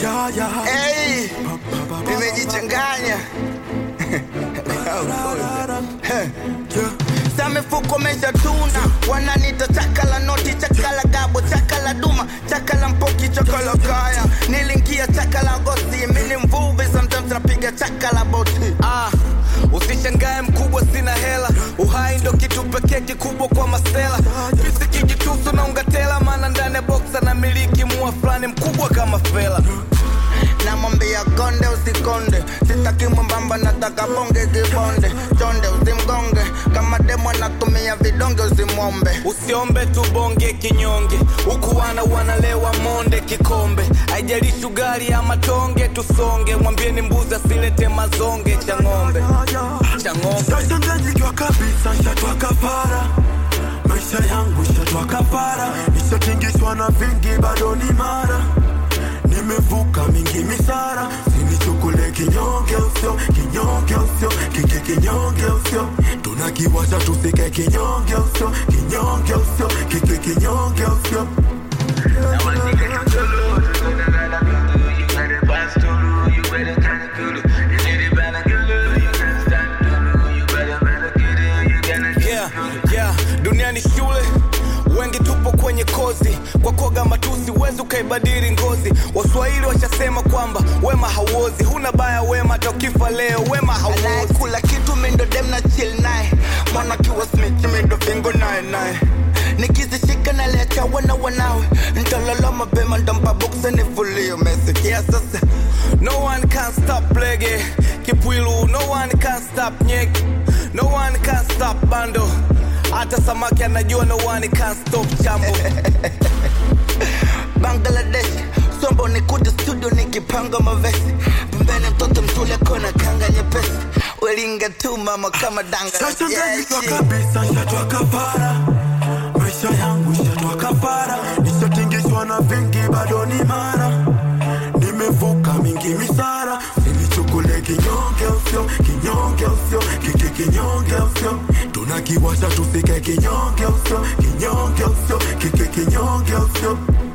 Hey, nimejichanganya sa mifuko mesha tuna wananita chakala noti chakala gabo chakala duma chakala mpoki chakala kaya nilingia chakala gosi mini mvuvi sometimes napiga chakala boti Ah, usishangae mkubwa, sina hela. Uhai ndo kitu pekee kikubwa kwa masela. Fisi kijitusu na ungatela, maana ndani ya boksa na miliki mua fulani mkubwa kama fela. namwambia konde usikonde sitaki mwembamba nataka bonge kibonde chonde usimgonge kama demo anatumia vidonge usimwombe Usiombe tu bonge kinyonge, huku wana wanalewa monde kikombe. Haijalishi ugali ama tonge, tusonge. Mwambieni mbuzi asilete mazonge cha ng'ombe, cha ng'ombe. Sashanganyikiwa kabisa, shatwa kafara maisha yangu shatwa kafara, nishatingishwa na vingi, bado ni mara nimevuka mingi misara, sinichukule kinyonge usio kinyonge usio kike kinyonge usio tunakiwasha tusike kinyonge usio kinyonge usio kike kinyonge usio yeah, yeah. Dunia ni shule, wengi tupo kwenye kozi. Kwa koga matusi huwezi ukaibadili ngozi. Waswahili washasema kwamba wema hauozi, huna baya wema, hata ukifa leo wema hauozi. anayekula kitu mindo dem na chill naye mwana kiwa smith mindo fingo naye naye nikizishika naliacha wana wanawe ntalala mapema ntampa boksa nifulie umesikia sasa No one can stop lege kipwilu, no one can stop nyek, no one can stop bando. Hata samaki anajua no one can stop chambo. bangladesh sombo nikuja studio nikipanga mavesi pembeni mtoto mtule kona kanga nyepesi welinga tu mama kama danga Sashanganyikiwa Yeah, kabisa, shatwa kafara maisha yangu shatwa kafara, nishatingishwa na vingi, bado ni mara nimevuka mingi misara, sinichukule kinyonge usio kinyonge usio kike kinyonge usio tunakiwasha tusike kinyonge usio kinyonge usio kike kinyonge usio